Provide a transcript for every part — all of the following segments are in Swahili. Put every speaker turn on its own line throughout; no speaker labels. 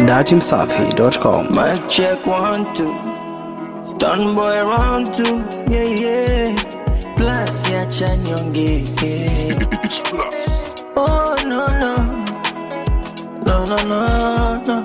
datimsafi.com.
Mic check one two. Stun boy round two. Yeah yeah. Plus ya chanyonge. Oh no no. No no no no.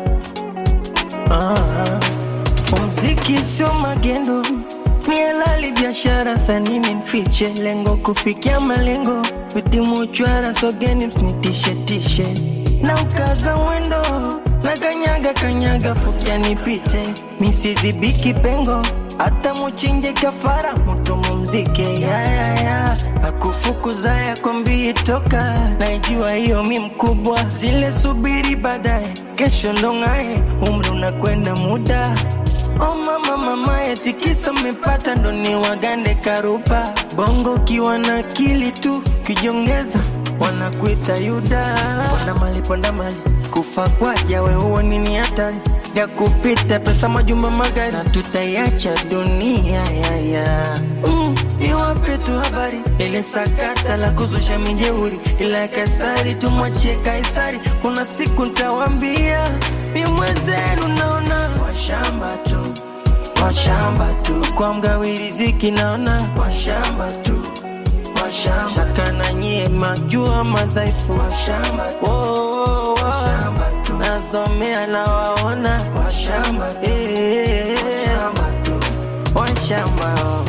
Ah. Muziki sio magendo. Ni halali biashara sanini nfiche lengo kufikia malengo vitimu chwara sogeni msinitishe tishe na ukaza mwendo na kanyaga kanyaga fukia nipite misizibiki pengo hata muchinje kafara mutu mumzike yayaya akufukuza yakwambii toka naijua hiyo mi mkubwa zile subiri baadaye kesho ndong'aye umri unakwenda muda Oh mama mama etikisa mmepata ndo ni wagande karupa bongo kiwa na akili tu kijongeza wanakuita yuda ponda mali ponda mali kufa kwaja we huo nini hatari ya kupita pesa majumba magari na tutaiacha dunia yaya mm, iwape tu habari ile sakata la kuzusha mijeuri ila ya kaisari tumwachie kaisari kuna siku ntawambia mi mwenzenu naona washamba tu washamba tu kwa mgawi riziki naona washamba tu washamba shaka na nyie majua madhaifu washamba oh, oh, oh. washamba tu nasomea na waona washamba eh, washamba tu washamba oh.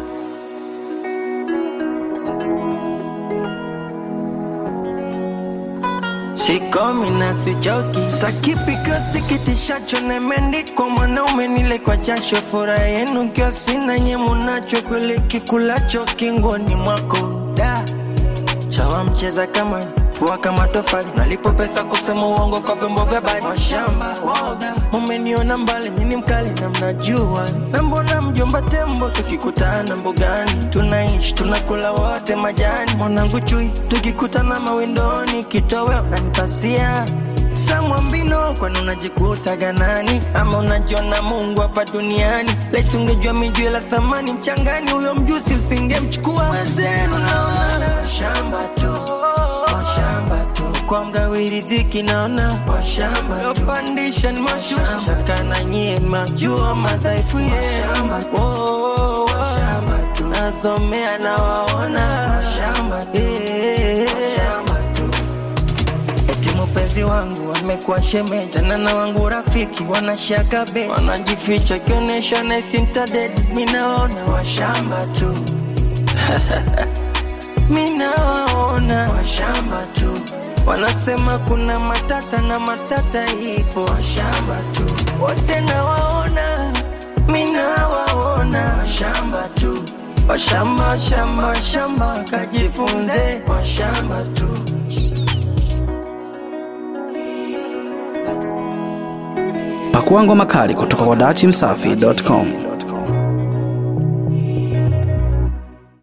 sikomi na sichoki sakipiko sikitishacho nemendikwa mwanaume nile kwa jasho furaha yenu kio sina nye munacho kweli kikulacho kingoni mwako da chawa mcheza kamani kuwa kama tofali nalipo pesa kusema uongo kwa vyombo vya bari mashamba woga mumeniona mbali mini mkali na mnajua na mbona mjomba tembo tukikutana mbugani tunaishi tunakula wote majani mwanangu chui tukikutana mawindoni kitowe unanipasia samwambino kwani unajikuta ganani ama unajiona mungu hapa duniani laitungejua mijue la thamani mchangani huyo mjusi usingemchukua wezenu naona shamba tu washamba tu kwa mgawi riziki naona washamba yopandisha ni mashusha kana nyie majua madhaifu yenu oh, oh, oh. nasomea na waona Eh, eti mpenzi wangu amekuwa shemeji tena na wangu rafiki wanashaka be wanajificha kionyesha naisintadedi minaona washamba tu minawaona washamba tu wanasema kuna matata na matata ipo washamba tu wote nawaona minawaona washamba tu washamba washamba washamba kajifunze washamba tu
Pakua ngoma kali kutoka kwa datimsafi.com.